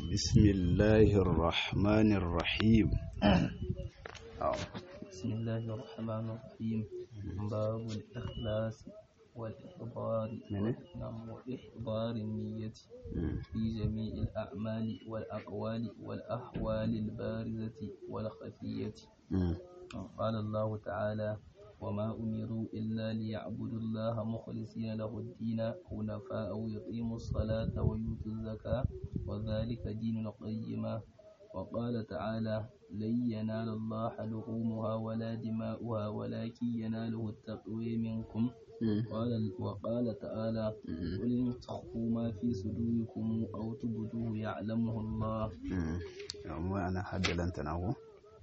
بسم الله الرحمن الرحيم بسم الله الرحمن الرحيم باب الإخلاص والإحضار منه؟ نعم وإحضار النية في جميع الأعمال والأقوال والأحوال البارزة والخفية قال الله تعالى وما أمروا إلا ليعبدوا الله مخلصين له الدين حنفاء ويقيموا الصلاة ويؤتوا الزكاة وذلك دين القيمة وقال تعالى لن ينال الله لحومها ولا دماؤها ولكن يناله التقوى منكم قال وقال تعالى قل إن تخفوا ما في صدوركم أو تبدوه يعلمه الله amma ana haddalanta na ko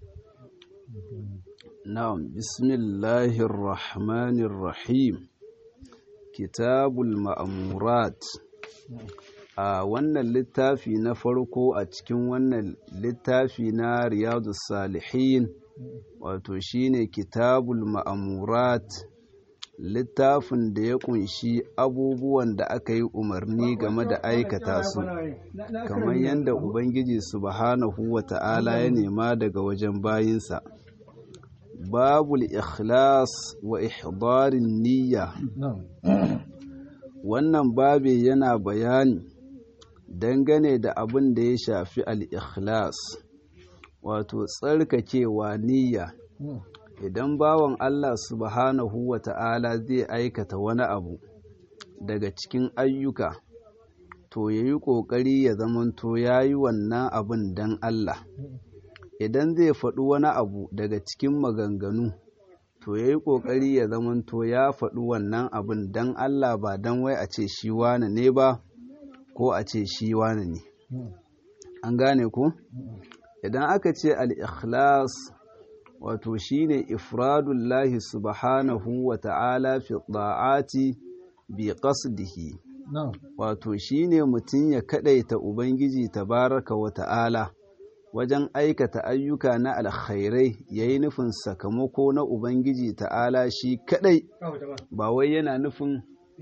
na'am bismillahir rahmanir rahim kitabul ma'murat a wannan littafi na farko a cikin wannan littafi na riyadus salihin wato shine kitabul ma'murat littafin da ya kunshi abubuwan da aka yi umarni game da aikata su kamar yadda ubangiji subhanahu wa ta'ala ya nema daga wajen bayinsa babul ikhlas wa ihdarin niyya wannan babe yana bayani dangane da abin da ya shafi al-ikhlas wato tsarkakewa niyya idan bawan Allah subhanahu wa ta'ala zai aikata wani abu daga cikin ayyuka to ya yi ƙoƙari ya zamanto ya yi wannan abin don Allah idan zai faɗi wani abu daga cikin maganganu to ya yi ƙoƙari ya zamanto ya faɗi wannan abin don Allah ba don wai a ce shi wane ne ba ko a ce shi wane ne an gane ku idan aka ce al-ikhlas wato shine ifradullahi subhanahu wa ta'ala fi ta'ati bi qasdihi wato shine mutum ya kadaita ubangiji tabaraka wa ta'ala wajen aikata ayyuka na alkhairai yayi nufin sakamako na ubangiji ta'ala shi kadai ba wai yana nufin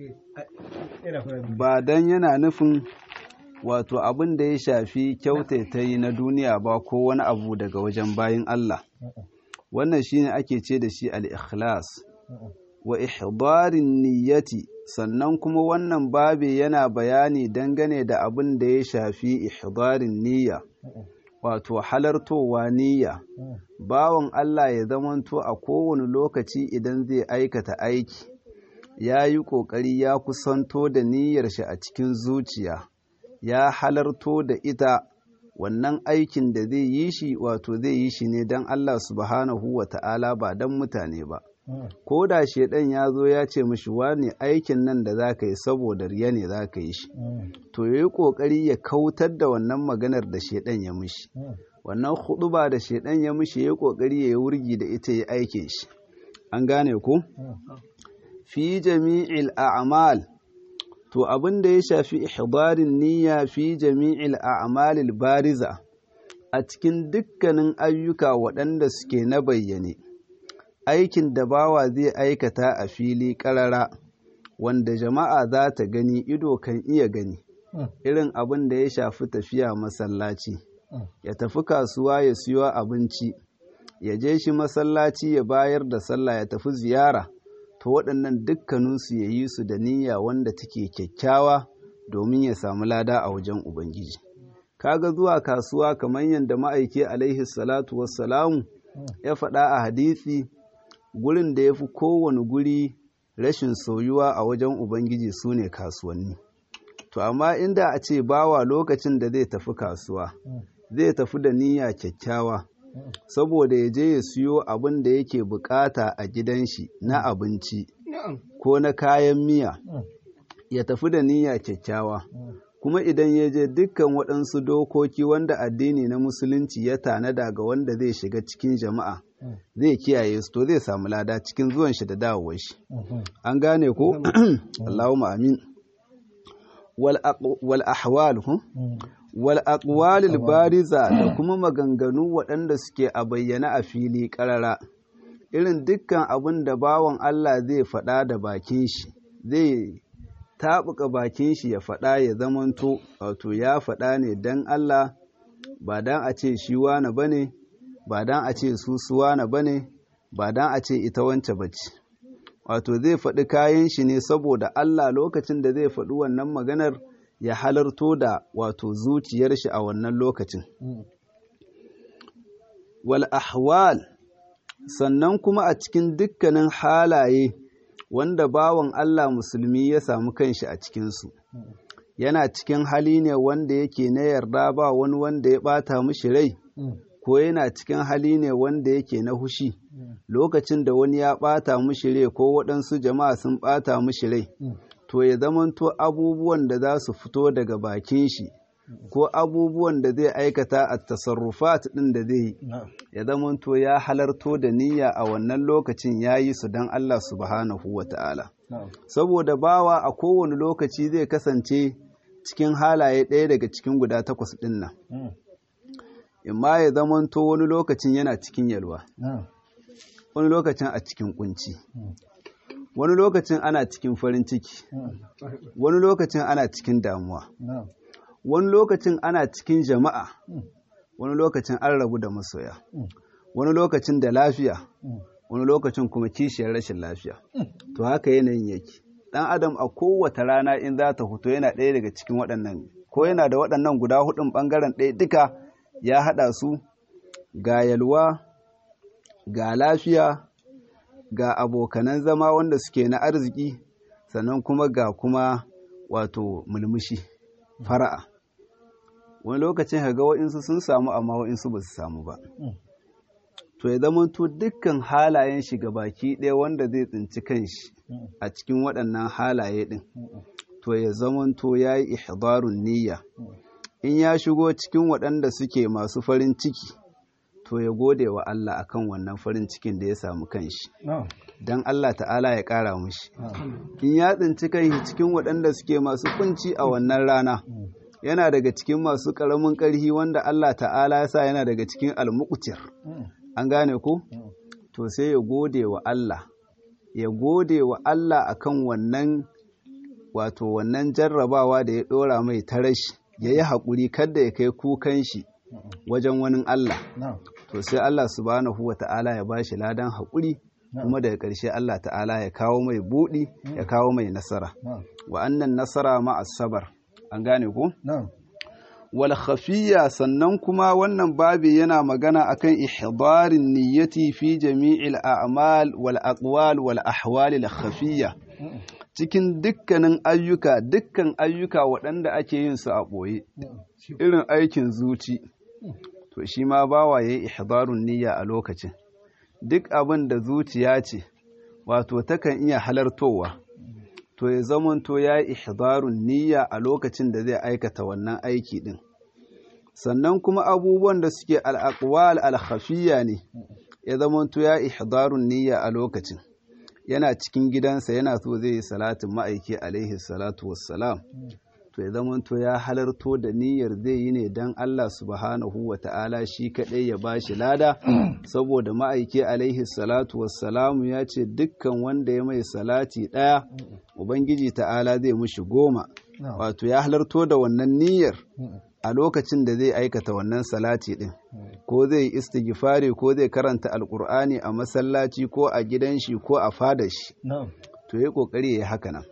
ba dan yana nufin wato abin da ya shafi kyautaitayi na duniya ba ko wani abu daga wajen bayin Allah wannan shine ake ce da shi al-ikhlas wa ihdarin niyyati sannan kuma wannan babe yana bayani dangane da abin da ya shafi ihdarin niyya wato halartowa niyya bawan Allah ya zamanto a kowane lokaci idan zai aikata aiki ya yi ƙoƙari ya kusanto da niyyar shi a cikin zuciya ya halarto da ita wannan aikin da zai yi shi wato zai yi shi ne don Allah subhanahu wa ta'ala ba don mutane ba. Ko da shaidan ya zo ya ce mishi wane aikin nan da za ka yi saboda riya ne za ka yi shi, to ya yi ƙoƙari ya kautar da wannan maganar da shaidan ya mishi. Wannan huɗuba da shaidan ya mishi ya yi ƙoƙari ya yi wurgi da ita ya aikin shi. An gane ku? Fi jami'il a'mal to abin da ya shafi ihdarin niyya fi jami'il a'malil bariza a cikin dukkanin ayyuka waɗanda suke na bayyane aikin da bawa zai aikata a fili ƙarara wanda jama'a za ta gani ido kan iya gani irin abin da ya shafi tafiya masallaci ya tafi kasuwa ya siyo abinci ya je shi masallaci ya bayar da sallah ya tafi ziyara to waɗannan dukkaninsu ya yi su da niyya wanda take kyakkyawa domin ya samu lada a wajen Ubangiji. Kaga zuwa kasuwa kamar yadda ma'aiki alaihi salatu wassalamu ya faɗa a hadisi gurin da ya fi kowane guri rashin soyuwa a wajen Ubangiji su ne kasuwanni. To amma inda a ce bawa lokacin da zai tafi kasuwa, zai tafi da niyya kyakkyawa. saboda ya je ya siyo abin da yake bukata a gidan shi na abinci ko na kayan miya ya tafi da niyya kyakkyawa kuma idan ya je dukkan waɗansu dokoki wanda addini na musulunci ya tanada ga wanda zai shiga cikin jama'a zai kiyaye su to zai samu lada cikin zuwan shi da dawowar shi an gane ko Allahumma amin wal ahwal wal aqwalil bariza da kuma maganganu waɗanda suke a bayyana a fili ƙarara irin dukkan abin da bawan Allah zai faɗa da bakin shi zai taɓuka bakin shi ya faɗa ya zamanto wato ya faɗa ne don Allah ba don a ce shi wane ba ne ba don a ce su su wane ba ne ba don a ce ita wance bace wato zai faɗi kayan shi ne saboda Allah lokacin da zai faɗi wannan maganar ya halarto da wato zuciyar shi a wannan lokacin wal ahwal sannan kuma a cikin dukkanin halaye wanda bawan Allah musulmi ya samu kanshi a cikinsu yana cikin hali ne wanda yake na yarda ba wani wanda ya ɓata mishi rai ko yana cikin hali ne wanda yake na hushi lokacin da wani ya ɓata mishi rai ko waɗansu jama'a sun ɓata mishi rai to ya zamanto abubuwan da za su fito daga bakin shi ko abubuwan da zai aikata a tasarrufat ɗin da zai yi ya zamanto ya halarto da niyya a wannan lokacin ya yi su don Allah subhanahu wa ta'ala saboda bawa a kowane lokaci zai kasance cikin halaye ɗaya daga cikin guda takwas ɗin nan imma ya zamanto wani lokacin yana cikin yalwa wani lokacin a cikin kunci wani lokacin ana cikin farin ciki wani lokacin ana cikin damuwa wani lokacin ana cikin jama'a wani lokacin an rabu da masoya wani lokacin da lafiya wani lokacin kuma kishiyar rashin lafiya to haka yanayin yake dan adam a kowace rana in za ta fito yana ɗaya daga cikin waɗannan ko yana da waɗannan guda hudun ɓangaren ɗaya duka ya haɗa su ga yalwa ga lafiya ga abokanan zama wanda suke na arziki sannan kuma ga kuma wato mulmushi fara'a wani lokacin ga wa'insu sun samu amma wa'insu ba su samu ba to ya zama to dukkan halayen shi ga baki ɗaya wanda zai tsinci kanshi a cikin waɗannan halaye ɗin to ya zama to ya yi ihdarun niyya in ya shigo cikin waɗanda suke masu farin ciki to ya gode wa Allah akan wannan farin cikin da ya samu kanshi don Allah ta'ala ya ƙara mushi in ya tsinci kanshi cikin waɗanda suke masu kunci a wannan rana yana daga cikin masu ƙaramin ƙarhi wanda Allah ta'ala ya sa yana daga cikin almukutir an gane ku to sai ya gode wa Allah ya gode wa Allah akan wannan wato wannan jarrabawa da ya ɗora mai ta rashi ya yi haƙuri kada ya kai kukan shi wajen wani Allah to sai Allah subhanahu wa ta'ala ya ba shi ladan haƙuri kuma daga ƙarshe Allah ta'ala ya kawo mai buɗi ya kawo mai nasara wa annan nasara ma'as sabar an gane ku? wal khafiyya sannan kuma wannan babi yana magana akan ihdarin niyyati fi jami'il a'mal wal aqwal wal ahwal al khafiyya cikin dukkanin ayyuka dukkan ayyuka waɗanda ake yin su a ɓoye irin aikin zuci to shi ma bawa yayi ihdarun niyya a lokacin duk abin da zuciya ce wato takan iya halartowa to ya zamanto ya yi ihdarun niyya a lokacin da zai aikata wannan aiki din sannan kuma abubuwan da suke al'aqwal al-khafiyya ne ya zamanto ya ihdarun niyya a lokacin yana cikin gidansa yana so zai yi salatin ma'aiki alaihi salatu wassalam to ya zamanto ya halarto da niyyar zai yi ne don Allah subhanahu wa ta'ala shi kaɗai ya ba shi lada saboda ma'aiki alaihi salatu wassalamu ya ce dukkan wanda ya mai salati ɗaya ubangiji ta'ala zai mushi goma wato ya halarto da wannan niyyar a lokacin da zai aikata wannan salati ɗin ko zai istighfari ko zai karanta alkur'ani a masallaci ko a gidan shi ko a fadar shi to ya kokari ya yi haka nan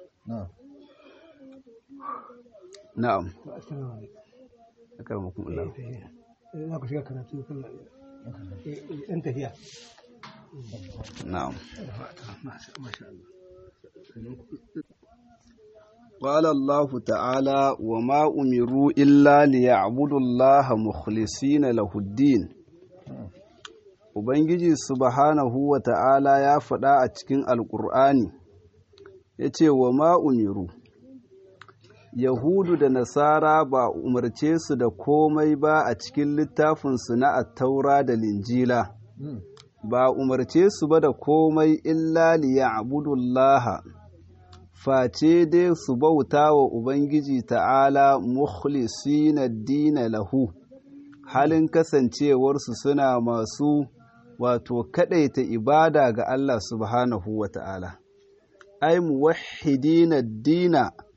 na'am akarmakum Allah za ku shiga karatu kan ɗan tafiya na'am masha Allah قال الله تعالى وما أمروا إلا ليعبدوا الله مخلصين له الدين Ubangiji subhanahu wa ta'ala ya faɗa a cikin Alƙur'ani, ya ce wa ma'umiru, Yahudu da Nasara ba umarce su da komai ba a cikin littafinsu na attaura da linjila, ba umarce su ba da komai illa liya abudullaha, face dai su bauta wa Ubangiji ta'ala mukhlisina dina lahu, halin kasancewarsu suna masu wato kaɗaita ibada ga Allah subhanahu wa ta'ala. Ai, muwahidina dina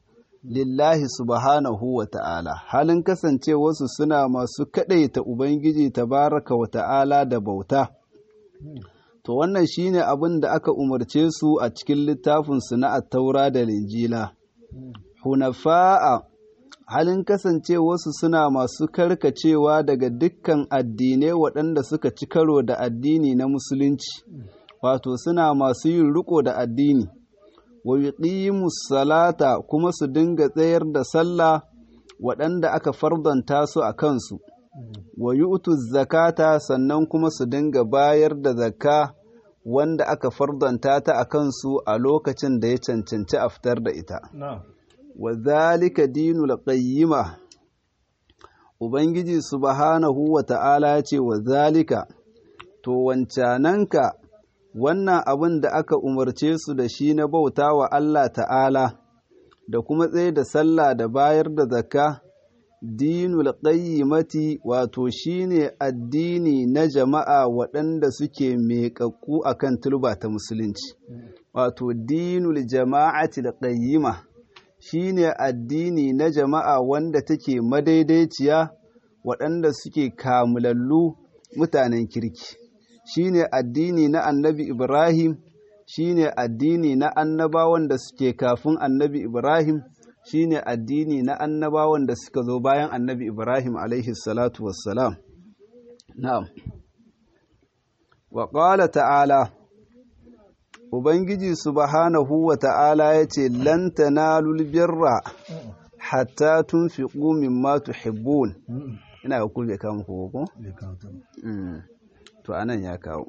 lillahi subhanahu wa ta'ala halin kasancewarsu suna masu kaɗaita ubangiji tabaraka wa ta'ala da bauta to wannan shine abin da aka umarce su a cikin littafinsu na attaura da linjila hunafa'a halin kasancewarsu suna masu karkacewa daga dukkan addinai waɗanda suka ci karo da addini na musulunci wato suna masu yin riko da addini wa yuqimus salata kuma su dinga tsayar da sallah waɗanda aka fardanta su a kansu wa yu'tuz zakata sannan kuma su dinga bayar da zakka wanda aka fardanta ta a kansu a lokacin da ya cancanci a fitar da ita wa zalika dinul qayyima ubangiji subhanahu wa ta'ala ya ce wa zalika to wancananka wannan abin da aka umarce su da shi na bauta wa Allah ta'ala da kuma tsaye da sallah da bayar da zakka dinul qayyimati wato shine addini na jama'a waɗanda suke meƙaƙƙu akan turba ta musulunci wato dinul jama'ati qayyima shine addini na jama'a wanda take madaidaiciya waɗanda suke kamulallu mutanen kirki shine addini na annabi Ibrahim shine addini na annabawan da suke kafin annabi Ibrahim shine addini na annabawan da suka zo bayan annabi Ibrahim alaihi salatu wassalam na'am wa qala ta'ala ubangiji subhanahu wa ta'ala yace lan tanalul birra hatta tunfiqu mimma tuhibbun ina ga kulbe kawo muku ko to anan ya kawo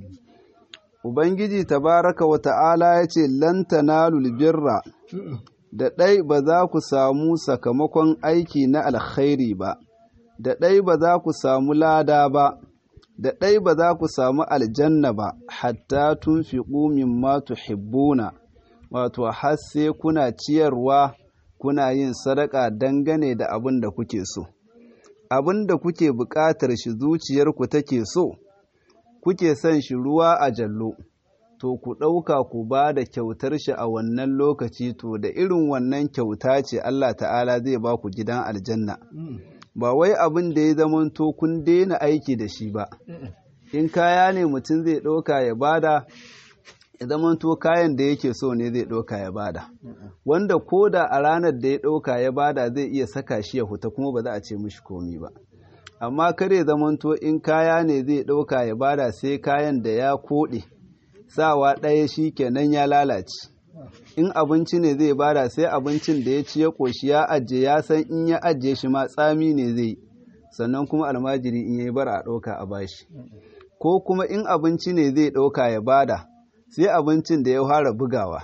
ubangiji tabaraka wa ta'ala yace lan tanalul birra da ɗai ba za ku samu sakamakon aiki na alkhairi ba, da ɗai ba za ku samu lada ba, da ɗai ba za ku samu aljanna ba, hatta tun fi ƙumin matu hibbuna, wato har sai kuna ciyarwa kuna yin sadaka dangane da abin da kuke so. Abin da kuke buƙatar shi zuciyarku take so, kuke son shi ruwa a jallo. to ku ɗauka ku ba da kyautar shi a wannan lokaci to da irin wannan kyauta ce Allah ta'ala zai ba ku gidan aljanna ba wai abin da ya zamanto kun daina aiki da shi ba in kaya ne mutum zai ɗauka ya bada ya zamanto kayan da yake so ne zai ɗauka ya bada wanda ko da a ranar da ya ɗauka ya bada zai iya saka shi ya huta kuma ba za a ce mishi komi ba amma kare zamanto in kaya ne zai ɗauka ya bada sai kayan da ya koɗe sawa ɗaya shi kenan ya lalace in abinci ne zai bada sai abincin da ya ci ya ƙoshi ya ajiye ya san in ya ajiye shi ma tsami ne zai sannan kuma almajiri in yayi bar a ɗauka a bashi ko kuma in abinci ne zai ɗauka ya bada sai abincin da ya fara bugawa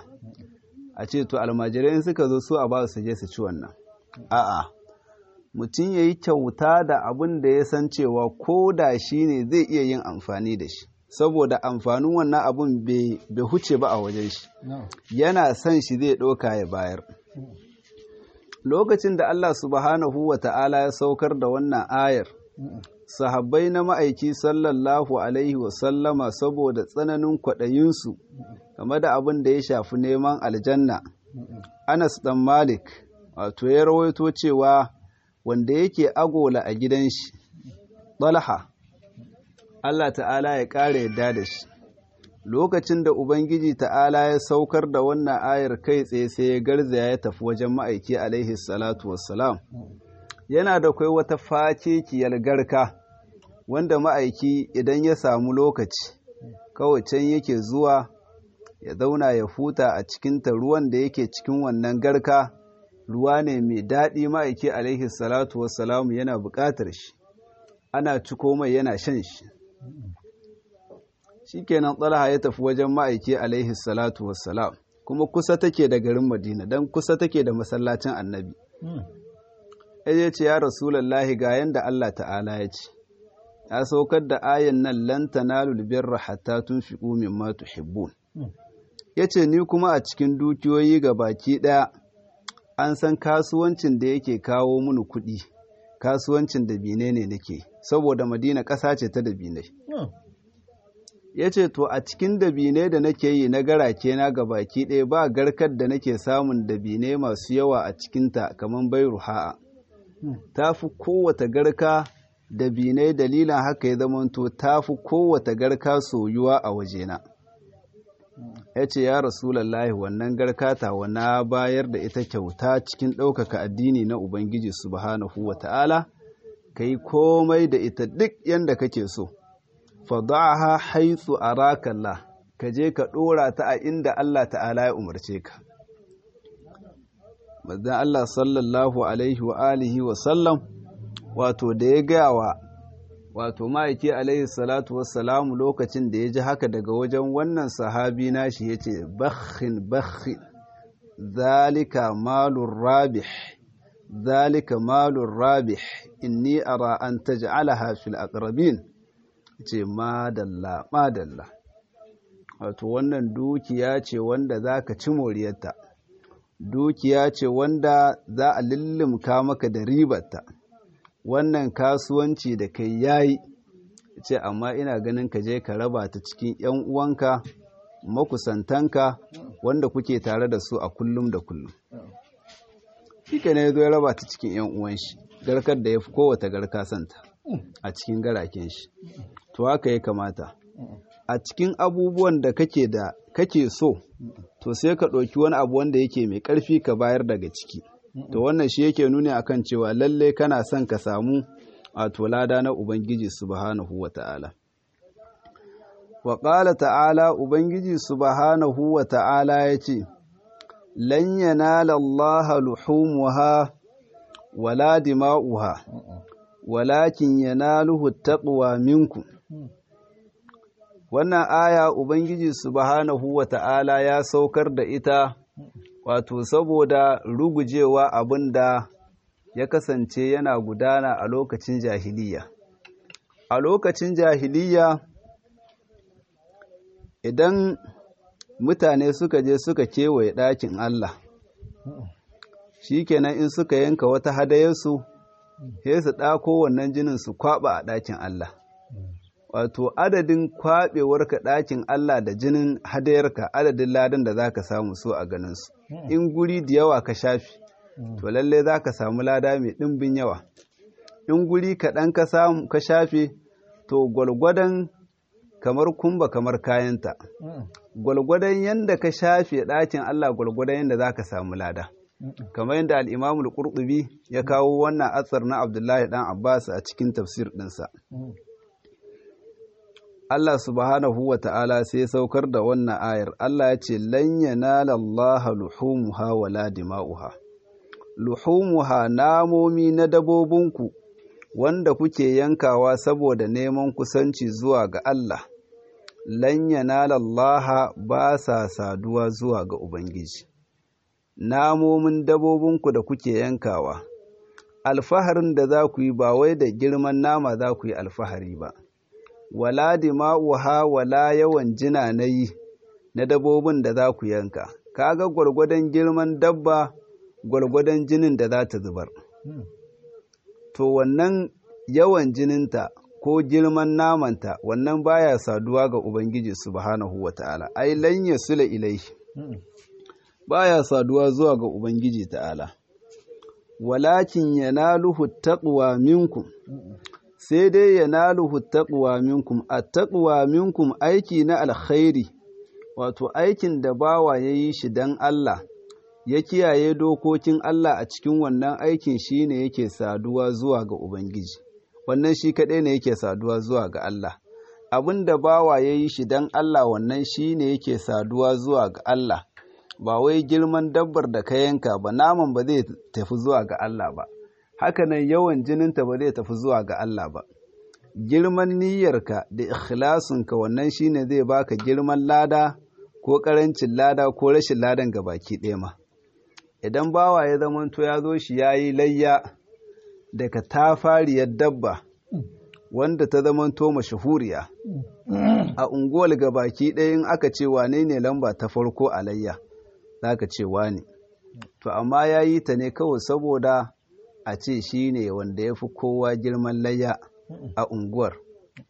a ce to almajirai in suka zo su a ba su je su ci wannan a'a mutum ya yi kyauta da abin da ya san cewa ko da shi ne zai iya yin amfani da shi saboda amfanin wannan abun bai huce ba a wajen shi yana son shi zai ɗauka ya bayar lokacin da Allah subhanahu wa ta'ala ya saukar da wannan ayar sahabbai na ma'aiki sallallahu alaihi wasallama saboda tsananin kwaɗayinsu game da abin da ya shafi neman aljanna anas dan malik wato ya rawaito cewa wanda yake agola a gidan shi ɗalha Allah ta'ala ya ƙara yadda da shi lokacin da Ubangiji ta'ala ya saukar da wannan ayar kai tsaye sai ya garzaya ya tafi wajen ma'aiki alaihi salatu wassalam yana da kai wata fakekiyar garka wanda ma'aiki idan ya samu lokaci kawai can yake zuwa ya zauna ya huta a cikinta ruwan da yake cikin wannan garka ruwa ne mai daɗi ma'aiki alaihi salatu wassalamu yana buƙatar shi ana ciko mai yana shan shi shikenan tsalaha ya tafi wajen ma'aiki alaihi salatu wassalam kuma kusa take da garin madina don kusa take da masallacin annabi ya ce ya rasulallahi ga yanda allah ta'ala ya ce ya saukar da ayan nan lan tanalul birra hatta tunfiqu mimma tuhibbun yace ni kuma a cikin dukiyoyi ga baki daya an san kasuwancin da yake kawo mini kuɗi kasuwancin da bine ne nake saboda madina ƙasa ce ta da binai ya ce to a cikin dabine da nake yi na garake na ga baki ɗaya ba garkar da nake samun dabine masu yawa a cikinta kamar bai ruha'a ta fi kowata garka dabinai dalilan haka ya zamanto ta fi kowata garka soyuwa a wajena ya ce ya rasulallahi wannan garka ta na bayar da ita kyauta cikin ɗaukaka addini na ubangiji subhanahu wa ta'ala ka yi komai da ita duk yadda kake so fadaha haitsu arakallah ka je ka ɗora ta a inda Allah ta'ala ya umarce ka Mazan Allah sallallahu alaihi wa alihi wa sallam wato da ya gaya wa wato ma'aiki alaihi salatu wassalamu lokacin da ya ji haka daga wajen wannan sahabi nashi ya ce bakhin bakhin zalika malun rabih zalika malun rabih inni ara an taj'alaha fil aqrabin ce madalla madalla wato wannan dukiya ce wanda zaka ci moriyarta dukiya ce wanda za a lullumka maka da ribarta wannan kasuwanci da kai yayi ce amma ina ganin ka je ka raba ta cikin yan uwanka makusantanka wanda kuke tare da su a kullum da kullum shi ne ya zo ya raba ta cikin yan uwan shi garkar da ya fi kowata garka santa a cikin garaken shi to haka ya kamata a cikin abubuwan da kake da kake so to sai ka ɗauki wani abu wanda yake mai ƙarfi ka bayar daga ciki to wannan shi yake nuni akan cewa lalle kana son ka samu a lada na ubangiji subhanahu wa ta'ala wa ƙala ta'ala ubangiji subhanahu wa ta'ala ya ce lan yanala allaha luhumuha wala dima'uha walakin yanaluhu taqwa minkum wannan aya ubangiji subhanahu wata'ala ya saukar da ita wato saboda rugujewa abin da ya kasance yana gudana a lokacin jahiliya a lokacin jahiliya idan mutane suka je suka kewaye ɗakin Allah shikenan in suka yanka wata hadayarsu sai su ɗako wannan jinin su kwaɓa a ɗakin Allah wato adadin kwaɓewarka ɗakin Allah da jinin hadayarka adadin ladan da za ka samu so a ganinsu in guri da yawa ka shafi to lalle za ka samu lada mai ɗimbin yawa in guri kaɗan ka shafe to gwalgwadon kamar kumba kamar kayanta gwalgwadon yadda ka shafe ɗakin Allah gwalgwadon yadda za ka samu lada kamar yadda al'imamul ƙurɗubi ya kawo wannan atsar na abdullahi ɗan abbas a cikin tafsir ɗinsa Allah subhanahu wa ta'ala sai saukar da wannan ayar Allah ya ce lan yanala Allah luhumuha wala dima'uha luhumuha namomi na dabobinku wanda kuke yankawa saboda neman kusanci zuwa ga Allah lan yanala Allah ba sa saduwa zuwa ga Ubangiji namomin dabobinku da kuke yankawa alfaharin da za ku yi ba wai da girman nama za ku yi alfahari ba wala dima'uha wala yawan jina na yi na dabobin da za ku yanka kaga gwargwadon girman dabba gwargwadon jinin da za ta zubar to wannan yawan jininta ko girman namanta wannan baya saduwa ga ubangiji subhanahu wata'ala ai lan yasula ilaihi baya saduwa zuwa ga ubangiji ta'ala walakin yanaluhu taqwa minkum sai dai yanaluhu taqwa minkum at-taqwa minkum aiki na alkhairi wato aikin da bawa yayi shi dan Allah ya kiyaye dokokin Allah a cikin wannan aikin shine yake saduwa zuwa ga ubangiji wannan shi kadai ne yake saduwa zuwa ga Allah abin da bawa yayi shi dan Allah wannan shine yake saduwa zuwa ga Allah ba wai girman dabbar da ka yanka ba naman ba zai tafi zuwa ga Allah ba hakanan yawan jininta ba zai tafi zuwa ga Allah ba girman niyyarka da ikhlasinka wannan shine zai baka girman lada ko karancin lada ko rashin ladan ga baki ɗaya ma idan bawa ya zamanto ya zo shi yayi layya daga tafariyar dabba wanda ta zamanto mashahuriya a unguwar ga baki ɗaya in aka ce wane ne lamba ta farko a layya za ka ce wane to amma ya yi ta ne kawai saboda a ce shi ne wanda ya fi kowa girman layya a unguwar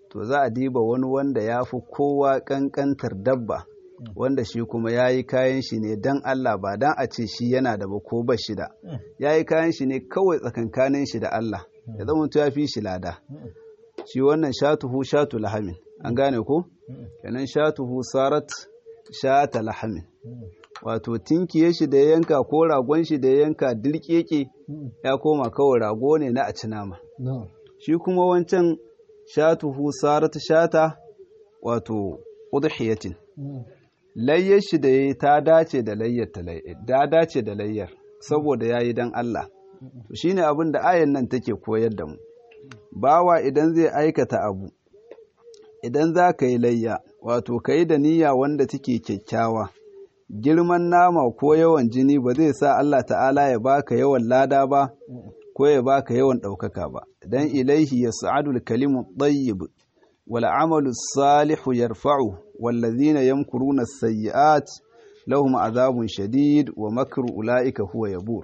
to za a diba wani wanda ya fi kowa ƙanƙantar dabba wanda shi kuma ya yi kayan shi ne don Allah ba don a ce shi yana da ba ko ba shi da ya yi kayan shi ne kawai tsakankanin shi da Allah ya zama ya fi shi lada shi wannan shatuhu shatu lahamin an gane ko kenan shatuhu sarat shata lahamin wato tinkiye shi da ya yanka ko ragon shi da ya yanka dirkeke ya koma kawai rago ne na a ci nama shi kuma wancan shatuhu sarat shata wato udhiyatin layyar shi da yayi ta dace da layyar ta dace da layyar saboda yayi dan Allah to shine abin da ayan nan take koyar da mu bawa idan zai aikata abu idan za ka yi layya wato ka yi da niyya wanda take kyakkyawa girman nama ko yawan jini ba zai sa Allah ta'ala ya baka yawan lada ba ko ya baka yawan ɗaukaka ba dan ilaihi ya sa'adul kalimu ɗayyib wal amalu salihu yarfa'u wallazina yamkuruna sayyi'at lahum azabun shadid wa makru ulaika huwa yabur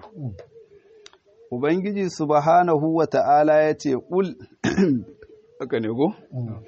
ubangiji subhanahu wa ta'ala ya ce ƙul haka ne go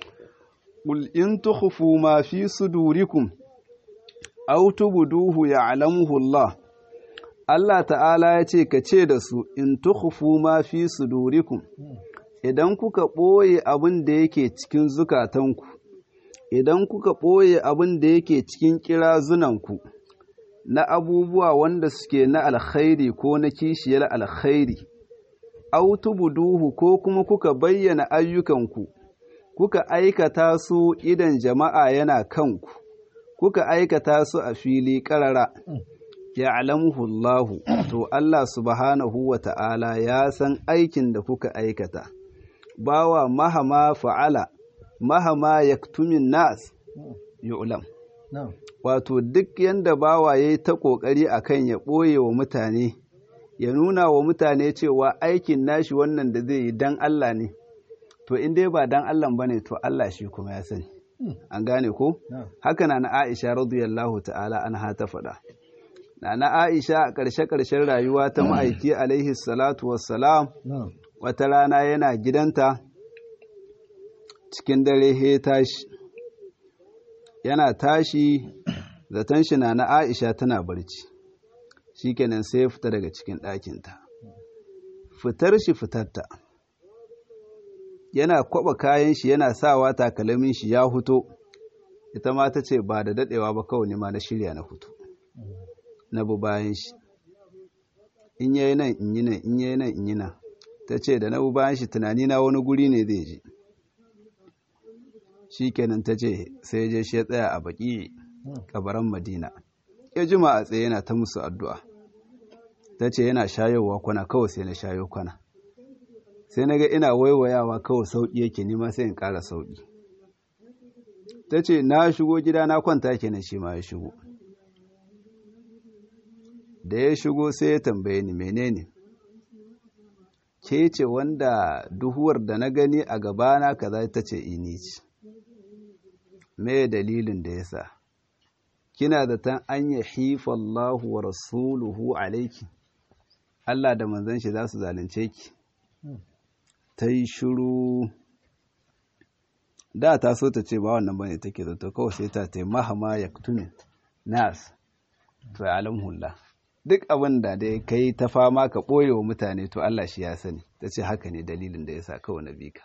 ƙul in tukhfu ma fi sudurikum aw tubduhu ya'lamuhu Allah Allah ta'ala ya ce ka ce da su in tukhfu ma fi sudurikum idan kuka ɓoye abin da yake cikin zukatanku idan kuka ɓoye abin da yake cikin kirazunanku na abubuwa wanda suke na alkhairi ko na kishiyar alkhairi aw tubduhu ko kuma kuka bayyana ayyukanku kuka aikata su idan jama'a yana kanku kuka aikata su a fili ƙarara ya'lamuhu Allahu to Allah subhanahu wa ta'ala ya san aikin da kuka aikata bawa mahama fa'ala mahama yaktumin nas yu'lam wato duk yanda bawa yayi ta kokari akan ya ɓoye wa mutane ya nuna wa mutane cewa aikin nashi wannan da zai yi dan Allah ne to in dai ba dan Allah bane to Allah shi kuma ya sani an gane ko haka na na Aisha radiyallahu ta'ala anha ta faɗa na na Aisha a ƙarshe ƙarshen rayuwa ta ma'aiki alaihi salatu wassalam wata rana yana gidanta cikin dare he tashi yana tashi zaton shi na na Aisha tana barci shikenan sai ya fita daga cikin ɗakinta fitar shi fitarta yana kwaba kayan shi yana sawa takalmin shi ya huto ita ma ta ce ba da dadewa ba kawai ma na shirya na hutu na bu bayan shi in yayi nan in yi nan in yayi nan in yi nan ta ce da na bu bayan shi tunani na wani guri ne zai je shi kenan ta ce sai je shi ya tsaya a baki kabaran madina ya jima a tsaye yana ta musu addu'a ta ce yana shayowa kwana kawai sai na shayo kwana sai na ga ina waiwayawa kawai sauƙi yake nima sai in ƙara sauƙi ta ce na shigo gida na kwanta kenan shi ma ya shigo da ya shigo sai ya tambaye ni menene ke ce wanda duhuwar da na gani a gabana kaza ta ce ini ce me dalilin da ya sa kina da tan an ya hifa Allahu wa rasuluhu alaiki Allah da manzon shi za su zalunce ki ta yi shiru da ta so ta ce ba wannan bane take zato kawai sai ta ta mahama ya tunin nas to ya alamhullah duk abin da dai kai ta fama ka ɓoye wa mutane to Allah shi ya sani ta ce haka ne dalilin da ya sa kawai na bi ka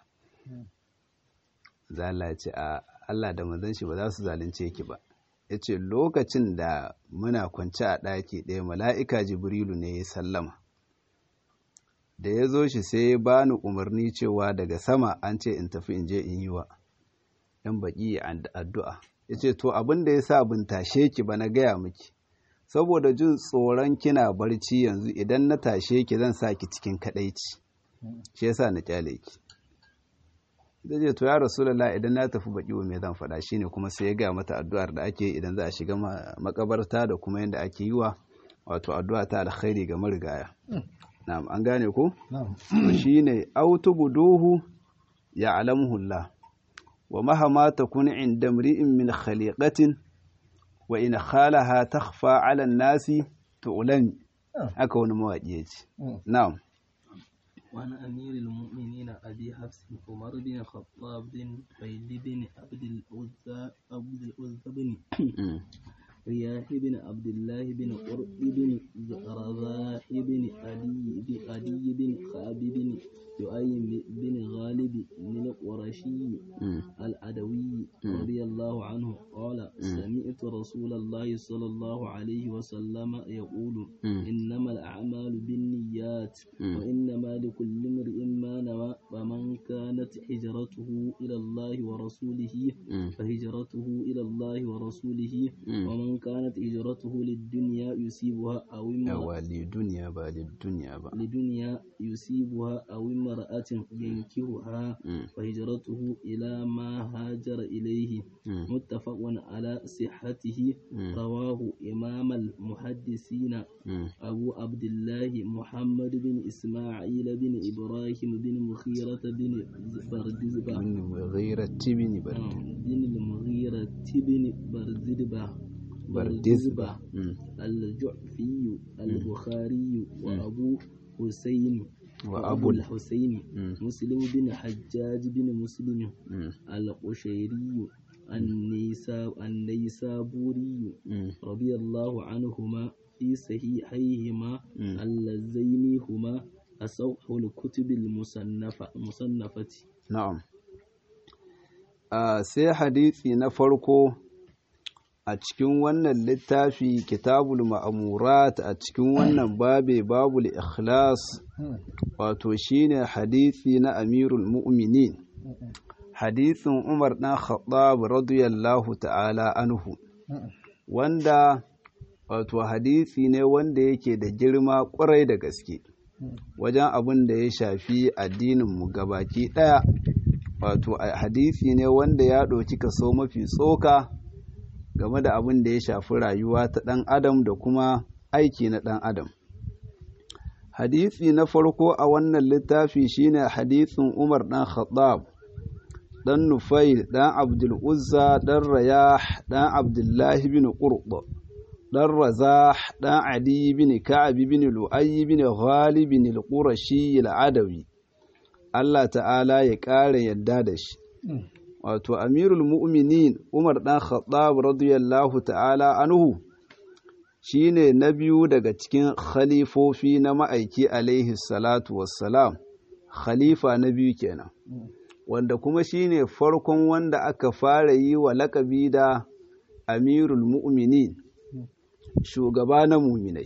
za Allah ya ce a Allah da manzon shi ba za su zalunce ki ba ya ce lokacin da muna kwance a ɗaki ɗaya mala'ika jibrilu ne ya sallama da ya zo shi sai ya bani umarni cewa daga sama an ce in tafi in je in yi wa ‘yan baƙi addu'a ya ce to abin da ya sa bin tashe ki ba na gaya miki saboda jin tsoron kina barci yanzu idan na tashe ki zan sa ki cikin kaɗaici shi yasa na kyale ki da ce to ya rasulullah idan na tafi baki wa me zan faɗa shine kuma sai ya ga mata addu'ar da ake idan za a shiga makabarta da kuma yadda ake yi wa wato addu'a ta alkhairi ga marigaya na'am an gane ko shine autubuduhu ya alamuhullah wa mahama takun inda mri'in min khaliqatin wa in khalaha takhfa 'ala an-nasi tu'lami haka wani mawaƙi ya ce na'am وعن أمير المؤمنين أبي أبي حفص عمر بن الخطاب بن خيل بن عبد العزى عبد العزى بن رياح بن عبد الله بن قرب بن رزاح بن علي علي بن خاب بن يؤيم بن غالب بن القرشي العدوي رضي الله عنه قال سمعت رسول الله صلى الله عليه وسلم يقول إنما الأعمال بالنيات وإنما لكل امرئ ما نوى فمن كانت هجرته إلى الله ورسوله فهجرته إلى الله ورسوله ومن كانت هجرته للدنيا يصيبها أو yawa lidunya ba lidunya ba لدنيا يصيبها أو امرأة ينكهها فهجرته إلى ما هاجر إليه متفق على صحته رواه إمام المحدثين أبو عبد الله محمد بن إسماعيل بن إبراهيم بن مخيرة بن بردزبة min mughirati bin bardi بن المغيرة بن بردزبة bardizba الجعفي البخاري وأبو حسين وأبو ال- الحسين مسلم بن حجاج بن مسلم القشيري النيسا النيسابوري رضي الله عنهما في صحيحيهما اللذين هما أصح الكتب المصنفة مصنفة na'am a sai hadisi na farko a cikin wannan littafi kitabul ma'amurat a cikin wannan babe babul ikhlas wato shine hadisi na amirul mu'minin hadisin umar dan khattab radiyallahu ta'ala anhu wanda wato hadisi ne wanda yake da girma kwarai da gaske wajen abin da ya shafi addininmu gabaki ɗaya wato a- hadisi ne wanda ya ɗauki kaso mafi tsoka game da abin da ya shafi rayuwa ta ɗan adam da kuma aiki na ɗan adam hadisi na farko a wannan littafi shine hadisin umar ɗan khattab ɗan nufail ɗan abdul uzza ɗan rayah ɗan abdullahi bin qurba ɗan razah ɗan adi bin ka'ab bin lu'ayy bin ghalib bin al-qurashi al-adawi Allah ta'ala ya ƙara yadda da shi wato amirul mu'minin umar ɗan khattab radiyallahu ta'ala anhu shine na biyu daga cikin khalifofi na ma'aiki alaihi salatu wassalam khalifa na biyu kenan wanda kuma shine farkon wanda aka fara yi wa laƙabi da amirul mu'minin shugaba na muminai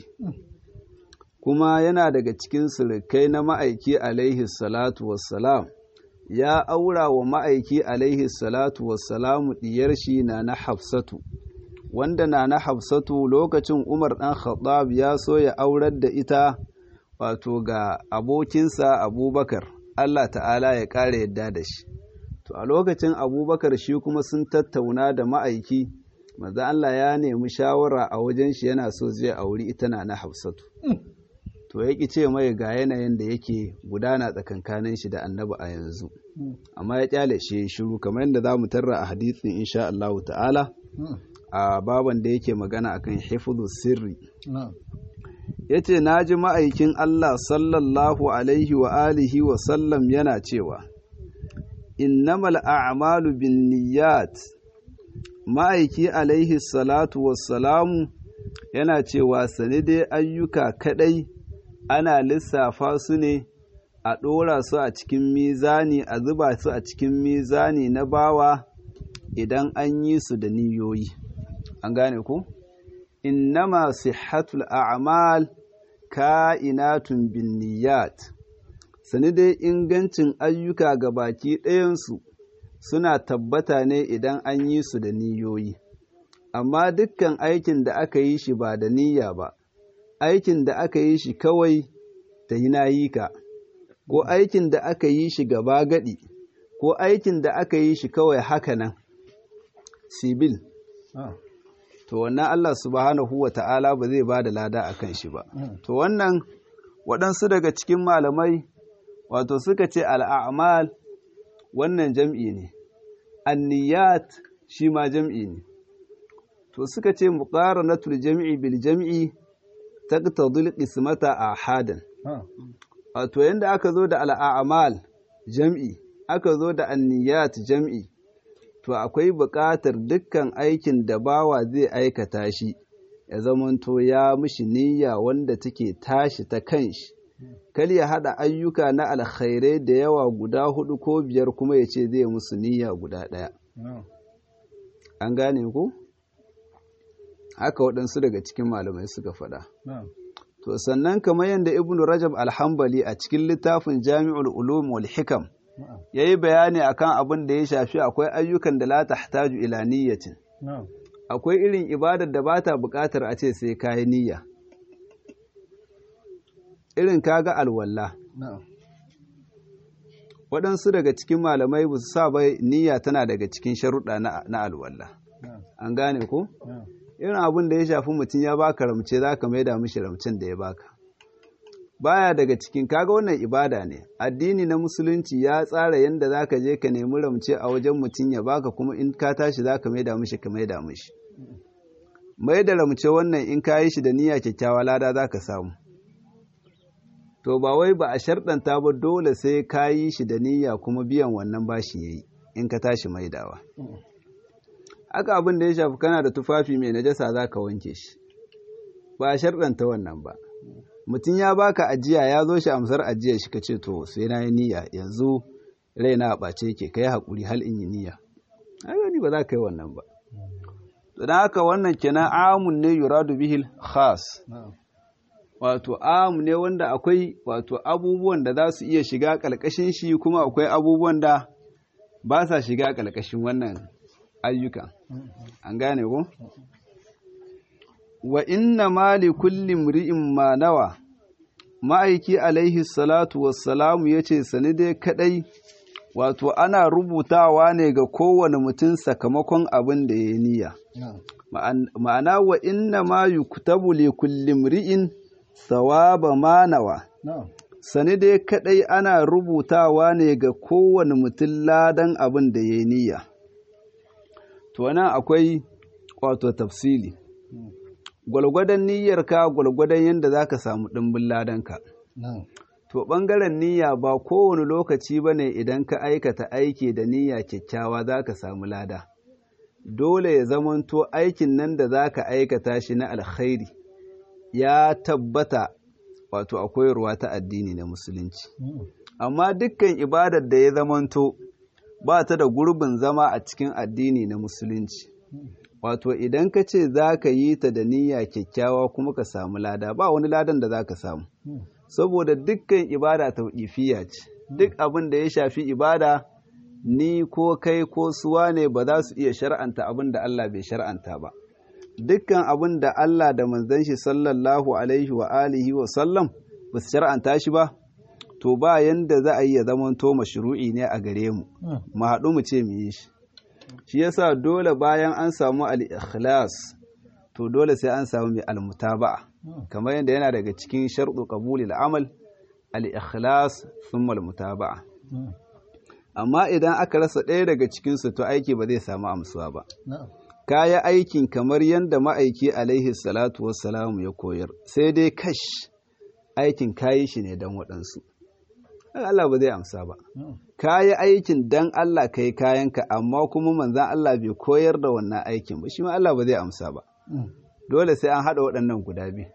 kuma yana daga cikin surukai na ma'aiki alaihi salatu wassalam ya aura wa ma'aiki alaihi salatu wassalamu diyar shi na na hafsatu wanda na na hafsatu lokacin umar ɗan khattab ya so ya aurar da ita wato ga abokinsa abubakar allah ta'ala ya ƙara yadda da shi to a lokacin abubakar shi kuma sun tattauna da ma'aiki maza allah ya nemi shawara a wajen shi yana so zai auri ita na na hafsatu to ya ce mai ga yanayin da yake gudana tsakankanin shi da annabi a yanzu amma ya kyale shi shiru kamar yadda za mu tarra a hadisin insha Allah ta'ala a baban da yake magana akan hifdhu sirri yace naji ma'aikin Allah sallallahu alaihi wa alihi wa sallam yana cewa innamal a'malu binniyat ma'aiki alaihi salatu wassalamu yana cewa sani dai ayyuka kadai ana lissafa su ne a ɗora su a cikin mizani a zuba su a cikin mizani na bawa idan an yi su da niyoyi an gane ku innama sihhatul a'mal ka'inatun bin niyyat sani dai ingancin ayyuka ga baki ɗayansu suna tabbata ne idan an yi su da niyoyi amma dukkan aikin da aka yi shi ba da niyya ba aikin da aka yi shi kawai ta yi nayi ka ko aikin da aka yi shi gaba gadi ko aikin da aka yi shi kawai haka nan sibil to wannan Allah subhanahu wa ta'ala ba zai ba da lada a kan shi ba to wannan waɗansu daga cikin malamai wato suka ce al'amal wannan jam'i ne anniyat shi ma jam'i ne to suka ce muqaranatul jam'i bil jam'i taqtadul qismata ahadan wato yanda aka zo da al'amal jam'i aka zo da anniyat jam'i to akwai buƙatar dukkan aikin da bawa zai aikata shi ya zamanto ya mishi niyya wanda take tashi ta kanshi kal ya haɗa ayyuka na alkhairai da yawa guda hudu ko biyar kuma ya ce zai musu niyya guda ɗaya an gane ku haka waɗansu daga cikin malamai suka faɗa to sannan kamar yadda ibnu rajab alhambali a cikin littafin jami'ul ulum wal hikam ya yi bayani akan abin da ya shafi akwai ayyukan da la tahtaju ila niyyatin akwai irin ibadar da bata buƙatar a ce sai kayi niyya irin kaga alwalla waɗansu daga cikin malamai ba su sa bai niyya tana daga cikin sharuɗa na alwalla an gane ko irin abin da ya shafi mutum ya baka ramce za ka maida mishi ramcen da ya baka baya daga cikin kaga wannan ibada ne addini na musulunci ya tsara yadda za ka je ka nemi ramce a wajen mutum ya baka kuma in ka tashi za ka maida mishi ka maida mishi mai da ramce wannan in ka yi shi da niyya kyakkyawa lada za ka samu to ba wai ba a sharɗanta ba dole sai ka yi shi da niyya kuma biyan wannan bashi ya yi in ka tashi maidawa haka abin da ya shafi kana da tufafi mai najasa za ka wanke shi ba a sharɗanta wannan ba mutum ya baka ajiya ya zo shi amsar ajiya shi ka ce to sai na yi niyya yanzu raina a ɓace ke ka yi haƙuri hal in yi niyya ai ba za ka yi wannan ba don haka wannan kenan amun ne yuradu bihil khas wato amu ne wanda akwai wato abubuwan da za su iya shiga ƙalƙashin shi kuma akwai abubuwan da ba sa shiga ƙalƙashin wannan ayyuka an gane ko wa inna ma li kulli mri'in ma nawa ma'aiki alaihi salatu wassalamu yace sani dai kadai wato ana rubutawa ne ga kowane mutum sakamakon abin da ya niyya ma'ana wa inna ma yuktabu li kulli mri'in thawaba ma nawa sani dai kadai ana rubutawa ne ga kowane mutum ladan abin da ya niyya to nan akwai wato tafsili gwalgwadon niyyarka gwalgwadon yadda za ka samu ɗimbin ladanka to ɓangaren niyya ba kowane lokaci ba ne idan ka aikata aiki da niyya kyakkyawa za ka samu lada dole ya zamanto aikin nan da za ka aikata shi na alkhairi ya tabbata wato a koyarwa ta addini na musulunci amma dukkan ibadar da ya zamanto ba ta da gurbin zama a cikin addini na musulunci wato idan ka ce za ka yi ta da niyya kyakkyawa kuma ka samu lada ba wani ladan da za ka samu saboda dukkan ibada tauƙifiya ce duk abin da ya shafi ibada ni ko kai ko suwa ne ba za su iya shar'anta abin da Allah bai shar'anta ba dukkan abin da Allah da manzon shi sallallahu alaihi wa alihi wa sallam ba su shar'anta shi ba to ba yanda za a yi ya zamanto mashru'i ne a gare mu mu haɗu mu ce mu yi shi shi yasa dole bayan an samu al-ikhlas to dole sai an samu mai al-mutaba'a kamar yadda yana daga cikin sharɗu qabulil amal al-ikhlas thumma al-mutaba'a amma idan aka rasa ɗaya daga cikin su to aiki ba zai samu amsuwa ba kaya aikin kamar yadda ma'aiki alaihi salatu wassalamu ya koyar sai dai kash aikin kayi shi ne don waɗansu Allah ba zai amsa ba. Ka yi aikin dan Allah ka yi kayanka, amma kuma manzan Allah bai koyar da wannan aikin ba, shi ma Allah ba zai amsa ba. Dole sai an haɗa waɗannan guda biyu.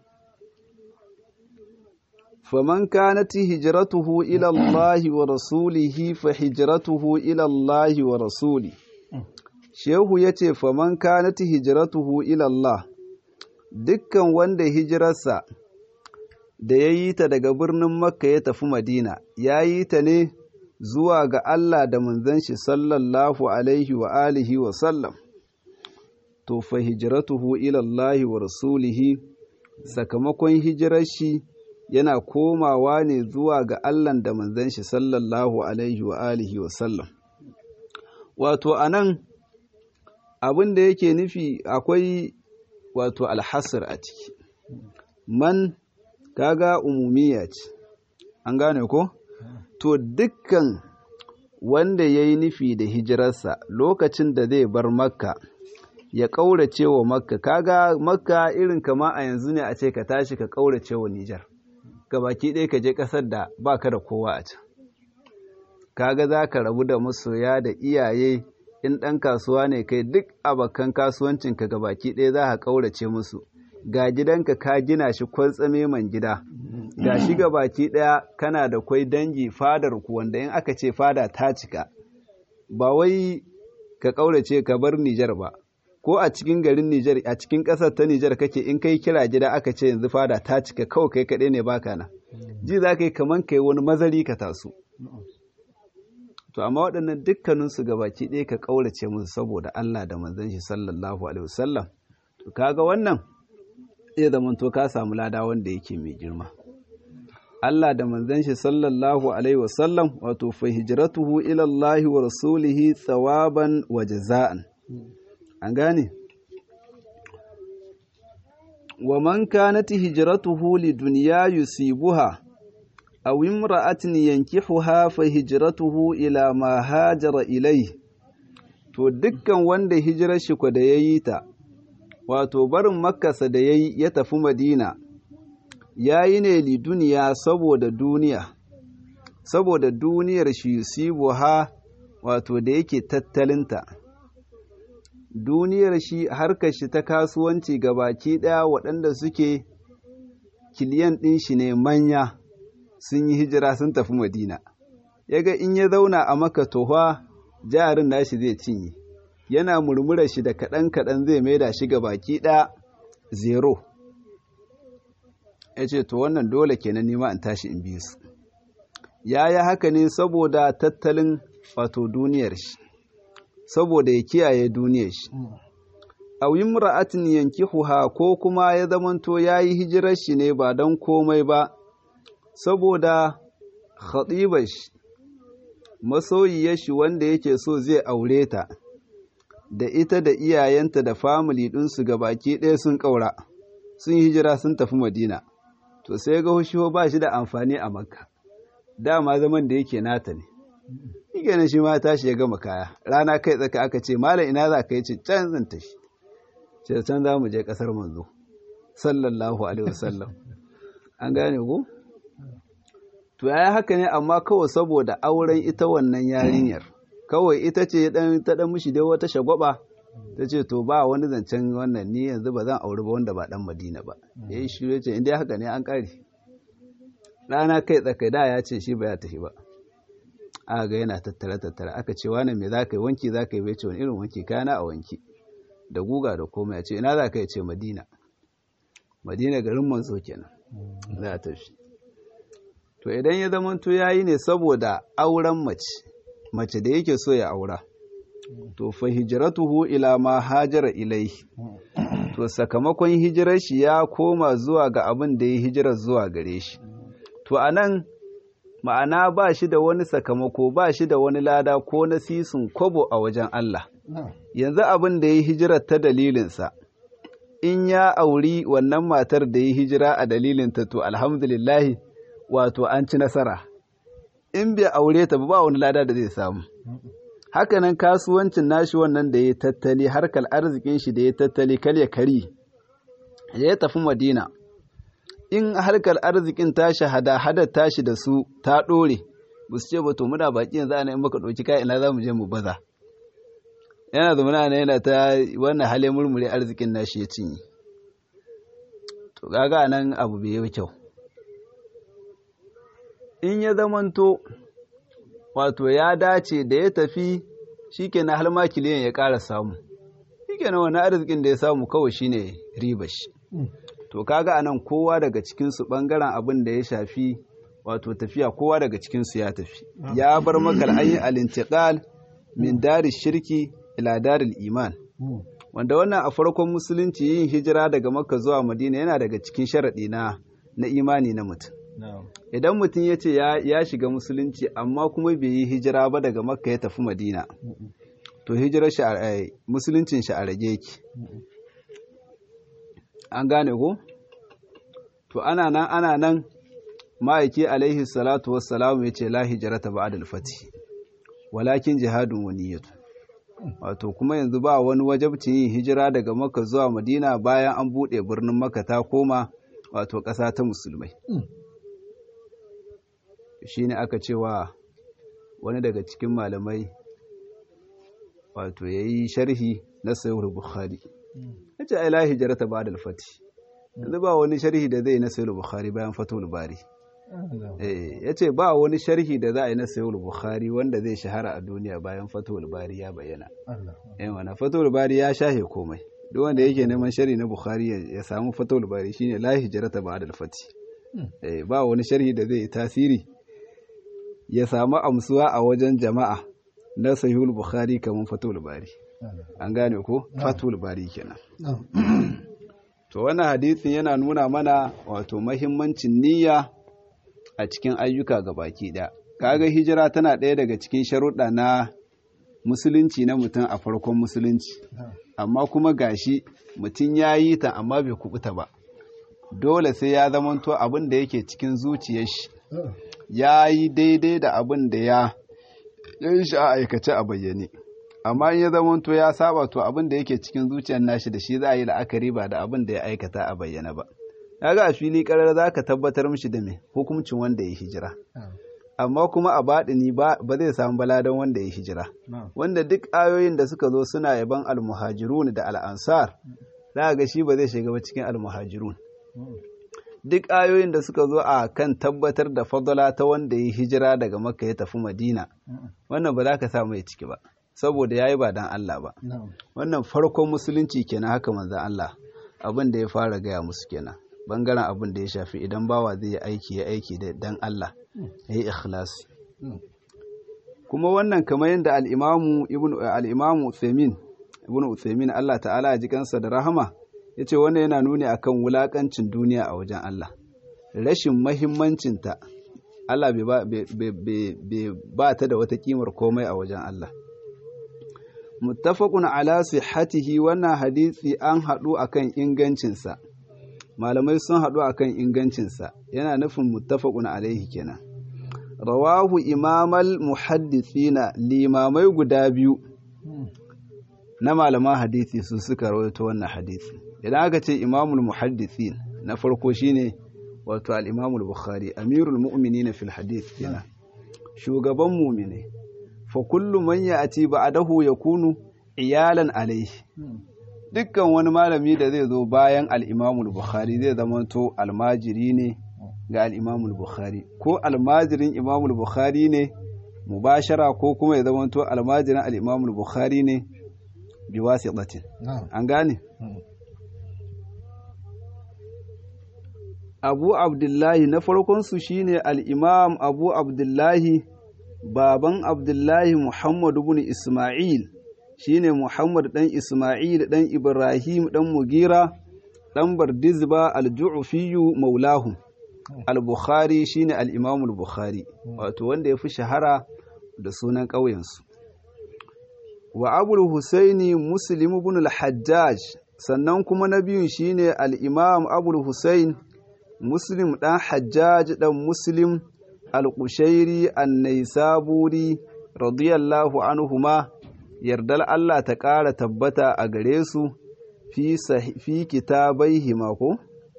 Faman kanati hijratuhu ila Allah wa rasulihi fa hijratuhu ila Allah wa rasuli. Shehu ya ce, Faman kanati hijratuhu ila Allah, dukkan wanda hijirarsa da ya yi ta daga birnin Makka ya tafi Madina, ya yi ta ne zuwa ga Allah da manzon shi sallallahu alaihi wa alihi wa sallam. To fa hijratuhu ila Allah wa rasulihi sakamakon hijirar shi yana komawa ne zuwa ga Allah da manzon shi sallallahu alaihi wa alihi wa sallam. Wato anan abin da yake nufi akwai wato alhasir a ciki. Man kaga umumiya ce an gane ko to dukkan wanda ya yi nufi da hijirarsa lokacin da zai bar makka ya ƙaurace wa makka kaga makka irin kama a yanzu ne a ce ka tashi ka ƙaurace wa nijar baki ɗaya ka je ƙasar da ba ka da kowa a can kaga za ka rabu da masoya da iyaye in ɗan kasuwa ne kai duk abokan kasuwancinka ga baki ɗaya za ka ƙaurace musu ga gidanka ka gina shi kwantsame man gida ga shi ga baki ɗaya kana da kwai dangi fadar ku wanda in aka ce fada ta cika ba wai ka ƙaurace ka bar Nijar ba ko a cikin garin Nijar a cikin ƙasar ta Nijar kake in kai kira gida aka ce yanzu fada ta cika kawai kai kaɗai ne baka na ji za ka yi kaman kai wani mazari ka taso to amma waɗannan dukkaninsu baki ɗaya ka ƙaurace musu saboda Allah da manzon shi sallallahu alaihi wasallam to kaga wannan zai zama to ka samu lada wanda yake mai girma Allah da manzon shi sallallahu alaihi wasallam wato fa hijratuhu ila Allah wa rasulihi thawaban wa jaza'an an gane wa man kanat hijratuhu lidunya yusibuha aw imra'atin yankihuha fa hijratuhu ila ma hajara ilayhi to dukkan wanda hijirar shi ko da yayi ta wato barin makkasa da yayi ya tafi madina yayi ne li duniya saboda duniya saboda duniyar shi yusibuha wato da yake tattalinta duniyar shi harkar shi ta kasuwanci ga baki ɗaya waɗanda suke kiliyan ɗin shi ne manya sun yi hijira sun tafi madina yaga in ya zauna a maka tohwa jarin nashi zai cinye yana murmurar shi da kaɗan kaɗan zai maida shi ga baki ɗaya zero ya ce to wannan dole kenan nima in tashi in biyu su ya yi haka ne saboda tattalin wato duniyar shi saboda ya kiyaye duniyar shi a wimra'atin yankihuha ko kuma ya zamanto ya yi hijirar shi ne ba don komai ba saboda khatibar shi masoyiyar shi wanda yake so zai aure ta da ita da iyayenta da famili ɗinsu ga baki ɗaya sun ƙaura sun hijira sun tafi madina to sai ga hushiho ba shi da amfani a makka dama zaman da yake nata ne shi shi ma tashi ya gama kaya rana kai tsaka aka ce malam ina za ka yi ce can zan tashi ce can za mu je ƙasar manzo sallallahu alaihi wasallam an gane ku to yayi haka ne amma kawai saboda auren ita wannan yarinyar kawai ita ce dan ta dan mishi dai wata shagwaba ta ce to ba wani zancen wannan ni yanzu ba zan auri ba wanda ba dan Madina ba yayi shi ya ce inda haka ne an kare rana kai tsaka da ya ce shi ba ya tafi ba aka ga yana tattara tattara aka ce wani me zaka yi wanki zaka yi bai ce wani irin wanki kana a wanki da guga da komai ya ce ina zaka yi ce Madina Madina garin manzo kenan za a tafi to idan ya zamanto ya yi ne saboda auren mace mace da yake so ya aura to fa hijratuhu ila ma hajara ilaihi to sakamakon hijirar shi ya koma zuwa ga abin da ya hijirar zuwa gare shi to anan ma'ana ba shi da wani sakamako ba shi da wani lada ko na sisin kobo a wajen Allah yanzu abin da ya hijirar ta dalilinsa in ya auri wannan matar da ya hijira a dalilinta to alhamdulillahi wato an ci nasara in bai aure ta ba wani lada da zai samu hakanan kasuwancin nashi wannan da ya tattali harkar arzikin shi da ya tattali kal ya kari ya tafi madina in harkar arzikin tashi hada hada tashi da su ta dore ba su ce ba to muna baki yanzu ana in muka ɗauki kai ina za mu je mu baza yana da muna yana ta wannan halin murmure arzikin nashi ya cinye to gaga nan abu bai yi kyau in ya zamanto wato ya dace da ya tafi shikenan har ma kiliyan ya ƙara samu shikenan wani arzikin da ya samu kawai shine riba shi to kaga anan kowa daga cikinsu ɓangaren abin da ya shafi wato tafiya kowa daga cikinsu ya tafi ya bar makar an yi alintiqal min dari shirki ila daril iman wanda wannan a farkon musulunci yin hijira daga makka zuwa madina yana daga cikin sharaɗi na na imani na mutum idan mutum ya ce ya shiga musulunci amma kuma bai yi hijira ba daga makka ya tafi madina to hijirar shi musuluncin shi a rage ki an gane ko to ana nan ana nan ma'aiki alaihi salatu wassalamu ya ce la hijrata ba'da al-fati walakin jihadun wa niyyatu wato kuma yanzu ba wani wajabcin yin hijira daga makka zuwa madina bayan an buɗe birnin makka ta koma wato ƙasa ta musulmai shi ne aka cewa wani daga cikin malamai wato ya yi sharhi na sayar bukhari ya ce ai la hijrata ba da alfati yanzu ba wani sharhi da zai na sayar bukhari bayan fatul bari ya ce ba wani sharhi da za a yi na sayar bukhari wanda zai shahara a duniya bayan fatul bari ya bayyana yan wana fatul bari ya shahe komai duk wanda yake neman sharhi na bukhari ya samu fatul bari shine la hijrata ba da alfati ba wani sharhi da zai yi tasiri ya samu amsuwa a wajen jama'a na sahihul bukhari kamar fatul bari an gane ko fatul bari kenan to wannan hadisin yana nuna mana wato mahimmancin niyya a cikin ayyuka ga baki ɗaya kaga hijira tana ɗaya daga cikin sharuɗa na musulunci na mutum a farkon musulunci amma kuma gashi mutum ya yi ta amma bai kubuta ba dole sai ya zamanto abin da yake cikin zuciyar shi ya yi daidai da abin da ya yi shi a aikace a bayyane amma in ya zamanto ya saba to abin da yake cikin zuciyar nashi da shi za a yi la'akari ba da abin da ya aikata a bayyana ba kaga a fili karar za ka tabbatar mishi da me hukuncin wanda ya hijira amma kuma a baɗini ba zai samu baladan wanda ya hijira wanda duk ayoyin da suka zo suna yaban almuhajirun da al'ansar za ga shi ba zai shiga ba cikin almuhajirun duk ayoyin da suka zo a kan tabbatar da fadala ta wanda ya hijira daga makka ya tafi madina wannan ba za ka sa mai ciki ba saboda ya yi ba dan Allah ba wannan farkon musulunci kenan haka manzan Allah abin da ya fara gaya musu kenan bangaren abin da ya shafi idan bawa zai yi aiki ya aiki da dan Allah ya yi ikhlasi kuma wannan kamar yadda al'imamu ibn al'imamu Uthaymin ibn Uthaymin Allah ta'ala ya ji kansa da rahama yace wannan yana nuni akan wulakancin duniya a wajen Allah rashin mahimmancinta Allah bai ba ta da wata kimar komai a wajen Allah muttafaqun ala sihhatihi wannan hadisi an haɗu akan ingancinsa malamai sun haɗu akan ingancinsa yana nufin muttafaqun alaihi kenan rawahu imamal muhaddithina limamai guda biyu na malaman hadisi su suka rawaito wannan hadisi idan aka ce imamul muhaddithin na farko shine wato al-imamul bukhari amirul mu'minin fil hadith kenan shugaban mu'mine fa kullu man ya'ti ba'dahu yakunu iyalan alayhi dukkan wani malami da zai zo bayan al-imamul bukhari zai zamanto almajiri ne ga al-imamul bukhari ko almajirin imamul bukhari ne mubashara ko kuma ya zamanto almajirin al-imamul bukhari ne biwasitatin an gane abu abdullahi na farkonsu shine al'imam abu abdullahi baban abdullahi muhammadu bin ismail shine muhammad ɗan ismail ɗan ibrahim ɗan mugira ɗan bardizba al-ju'fiyu maulahu al-bukhari shine al-imamul bukhari wato wanda ya fi shahara da sunan ƙauyensu wa abul husaini muslim ibn al-hajjaj sannan kuma na biyun shine al-imam abul husain muslim dan hajjaj dan muslim al-qushairi an-naisaburi radiyallahu anhuma yardal Allah ta ƙara tabbata a gare su fi fi kitabaihima ko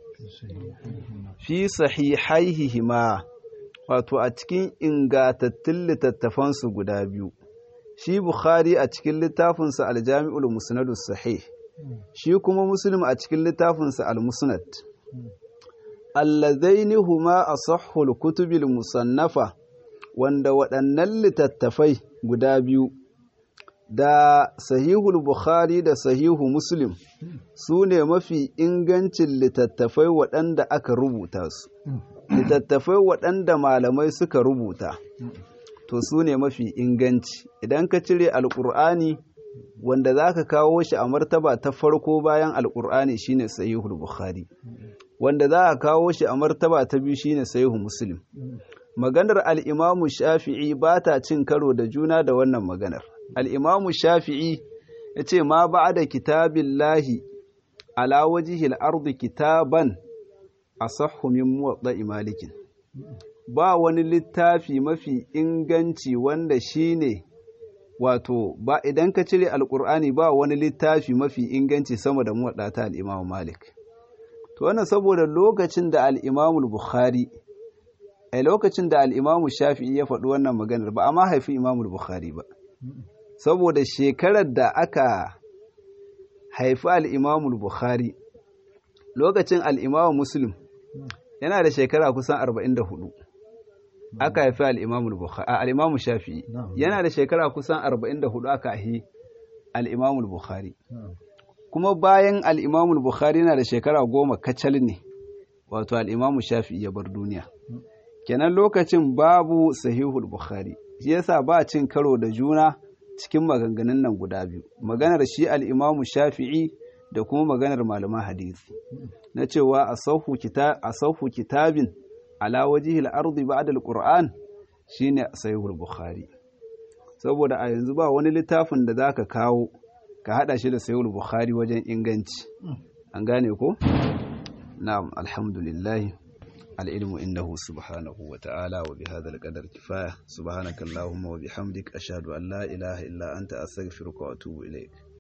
fi sahihaihima wato a cikin ingatattun littattafansu guda biyu shi Bukhari a cikin littafinsa aljami'ul musnadus sahih shi kuma Muslim a cikin littafinsa al-musnad allazaini huma asahhul kutubil musannafa wanda waɗannan littattafai guda biyu da sahihul Bukhari da sahihu Muslim su ne mafi ingancin littattafai waɗanda aka rubuta su littattafai waɗanda malamai suka rubuta to su ne mafi inganci idan ka cire alƙur'ani wanda za ka kawo shi a martaba ta farko bayan alƙur'ani shine sahihul bukhari wanda za ka kawo shi a martaba ta biyu shine sahihu muslim maganar al'imamu shafi'i ba ta cin karo da juna da wannan maganar al'imamu shafi'i ya ce ma ba da kitabin lahi ala wajihil ardu kitaban a min muwaɗa malikin ba wani littafi mafi inganci wanda shi ne wato ba idan ka cire alkur'ani ba wani littafi mafi inganci sama da muwaɗata al'imamu malik to wannan saboda lokacin da al'imamu bukhari a lokacin da al'imamu shafi'i ya faɗi wannan maganar ba a ma haifi imamu bukhari ba saboda shekarar da aka haifi al'imamu bukhari lokacin al'imamu muslim yana da shekara kusan 44 aka haifi al'imamu shafi'i yana da shekara kusan 44 aka haifi al'imamu bukhari kuma bayan al'imamu bukhari yana da shekara goma kacal ne wato al'imamu shafi'i ya bar duniya kenan lokacin babu sahihul bukhari shi yasa ba cin karo da juna cikin maganganun nan guda biyu maganar shi al'imamu shafi'i da kuma maganar malaman hadisi na cewa a sauhu kitabin ala wajihil ardi ba'da alquran shine sahihul bukhari saboda a yanzu ba wani littafin da zaka kawo ka hada shi da sahihul bukhari wajen inganci an gane ko na'am alhamdulillah العلم إنه سبحانه وتعالى وبهذا القدر كفاية سبحانك اللهم وبحمدك أشهد أن لا إله إلا أنت أستغفرك وأتوب إليك